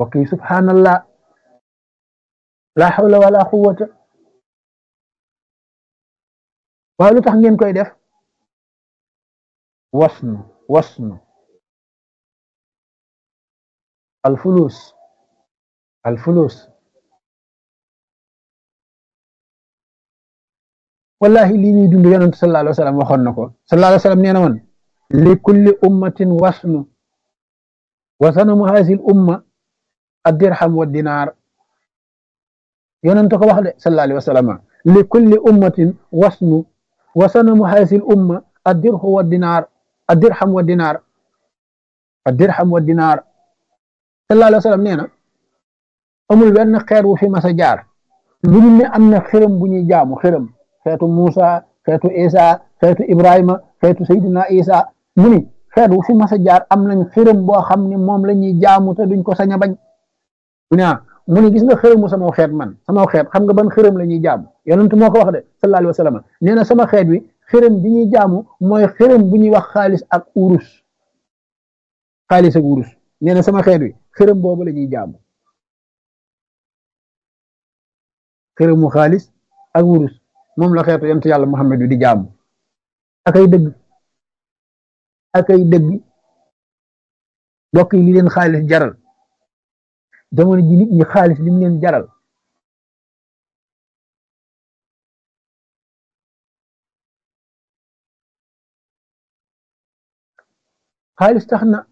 mbokk yi subhanallah la hawla wala quwwata waaye lu tax ngeen koy def wasnu wasnu alfulus alfulus wallahi lii ñuy dund yonent sallallahu alayhi wa sallam waxoon na ko sallallahu alayhi wa sallam nee na woon li kulli ummatin wasnu wa sanamu hasil umma addirham wa dinaar yonent ko wax de sallallahu alayhi wa sallam li kulli ummatin wasnu wa sanamu hasil umma addirhu wa dinaar addirham wa dinaar addirham wa dinaar sallallahu alayhi wa sallam nee na amul benn xeer wu fi mas a jaar lu dul ne am na xërëm bu ñuy jaamu xërëm xeetu Muusa xeetu Isa xeetu Ibrahima xeetu Seydina Isa mu ni xeet wu fi mas a jaar am nañ xërëm boo xam ne moom la ñuy jaamu te duñ ko sañ a bañ mu ne mu ni gis nga xërëmu sama xeet man sama xeet xam nga ban xërëm la ñuy jaamu yonent moo ko wax de sallallahu alayhi wa sallam nee na sama xeet wi xërëm bi ñuy jaamu mooy xërëm bu ñuy wax xaalis ak urus xaalis ak urus nee na sama xeet wi xërëm boobu la ñuy jaamu xërëmu xaalis ak urus moom la xeetu yonent yàlla Muhammad wi di jaamu akay dëgg akay dëgg mbokk yi li leen xaalis jaral jamono ji nit ñi xaalis li mu leen jaral xaalis tax na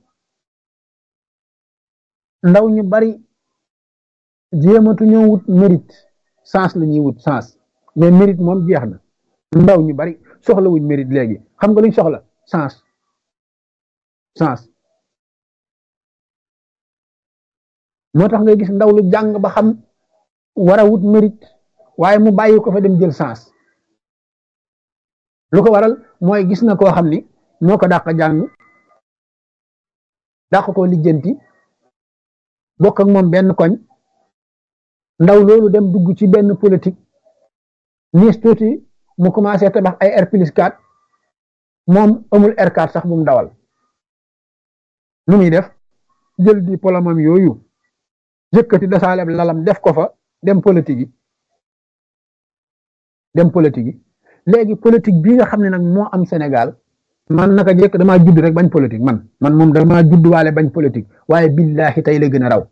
ndaw ñu bari jéematu ñoo wut mérite sens la ñuy wut sens mais mérite moom jeex na ndaw ñu bari soxla wuñ mérite léegi xam nga luñ soxla sens sens moo tax ngay gis ndaw lu jàng ba xam war a wut mérite waaye mu bàyyi ko fa dem jël sens lu ko waral mooy gis na koo xam ni moo ko dàq jàng dàq ko lijjanti bokk ak moom benn koñ ndaw loolu dem dugg ci benn politique niis tuuti mu commencé tabax ay R plus 4 moom amul R4 sax bu mu dawal nu muy def jël di polamam yooyu yëkkati dasaaleb lalam def ko fa dem politique yi dem politique yi léegi politique bii nga xam ne nag moo am Sénégal man naka jekk damaa judd rek bañ politique man man moom damaa judd waale bañ politique waaye billahi tey la gën a raw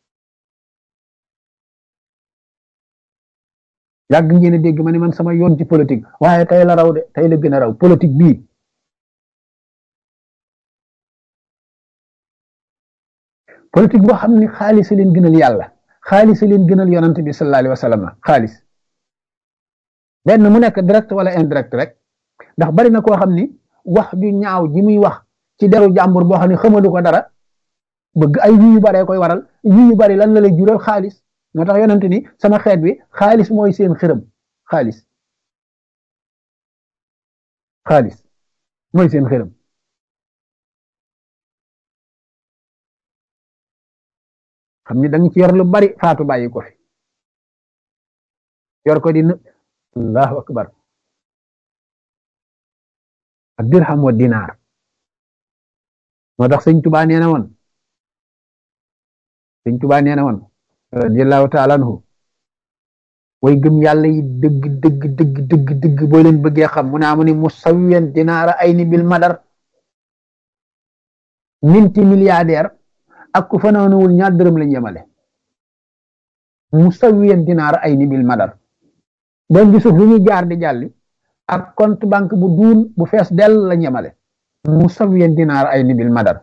yàgg ngeen a dégg ma ne man sama yoon ci politique waaye tey la raw de tey la gën a raw politique bii politique boo xam ne xaalis leen gënal yàlla xaalis leen gënal yonante bi sallallahu alayhi wa sallam xaalis benn mu nekk direct wala indirect rek ndax bari na koo xam ni wax ju ñaaw ji muy wax ci deru jàmbur boo xam ne xamalu ko dara bëgg ay yu yu baree koy waral yu yu bari lan la lay jural xaalis moo tax yonante ni sama xeet bi xaalis mooy seen xërëm xaalis xaalis mooy seen xërëm xam ni da nga ci yor lu bari faatu bàyyi ko fi yor ko di në allahu akbar ak dirham wa dinaar moo tax sëñ tubaa nee na woon sëñ tubaa nee na woon radiallahu taala anhu way gëm yàlla yi dëgg dëgg dëgg dëgg dëgg boo leen bëggee xam mu naa mu ni musawiyan dinaara ay ni bil madar minti milliardaire ak ku fanaanuwul ñaar dërëm lañ yemale musawiyan dinaara ay ni bil madar doon bi suuf lu ñuy jaar di jàlli ak compte banque bu duun bu fees dell lañ yemale musawiyan dinaara ay ni bil madar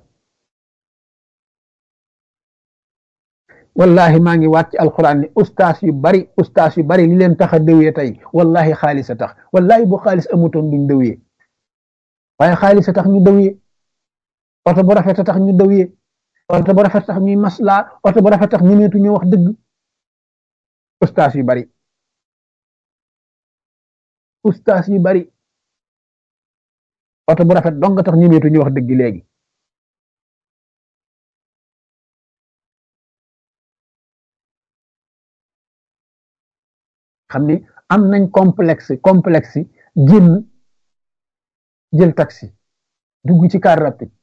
wallahi maa ngi wàcc alquran ni ustaas yu bari ustaas yu bari li leen tax a dëwee tey wallahi xaalis a tax wallahi bu xaalis amutoon duñ dëwee waaye xaalis a tax ñu dëwee oto bu rafet a tax ñu dëwee oto bu rafet tax ñuy maslaa oto bu rafet tax ñu neetu ñu wax dëgg ustaas yu bari ustaas yu bari oto bu rafet dong tax ñu neetu ñu wax dëgg léegi xam ni am nañ complexe complexe génn jël taxi dugg ci car rapide